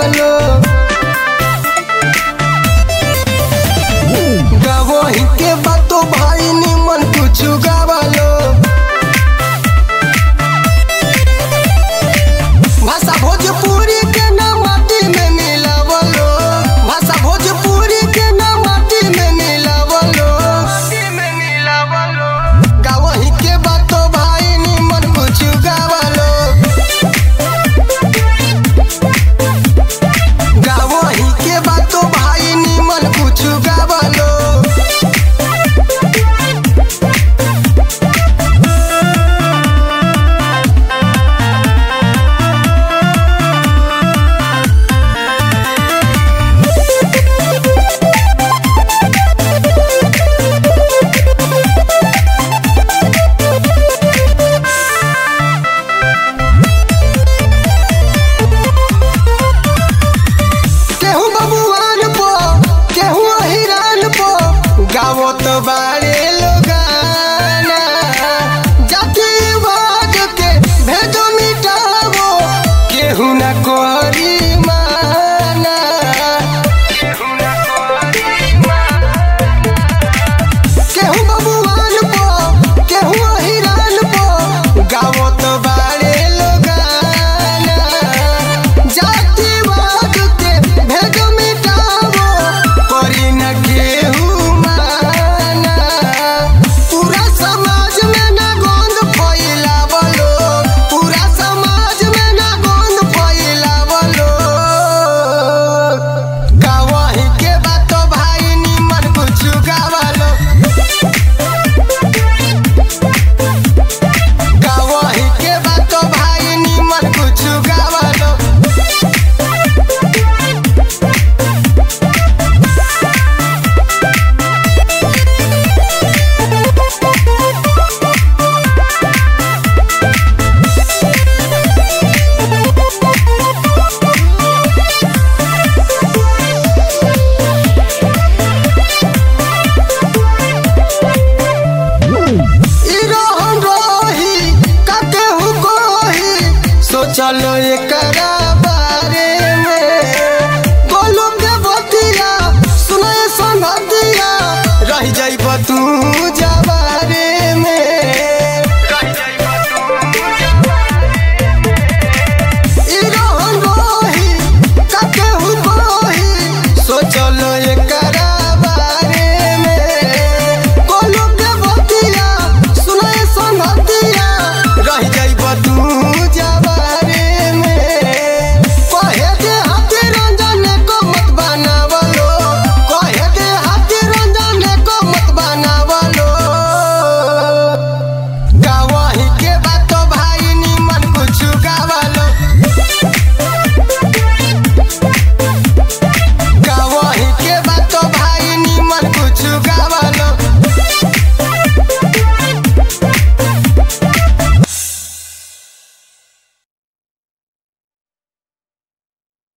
गावलो गावही के बातो भाई निमन कुछ गावलो भाषा भोजपुरी के ना माटी में मिलावलो भाषा भोजपुरी के ना माटी में मिलावलो गावही के बातो भाई निमन कुछ गावलो गावही के बातो भाई निमन कुछ गावलो केहू बबुआन पो केहू हिरान पो गावत बारे लोगाना जातिवाद के भेजो मिटावो केहू न करी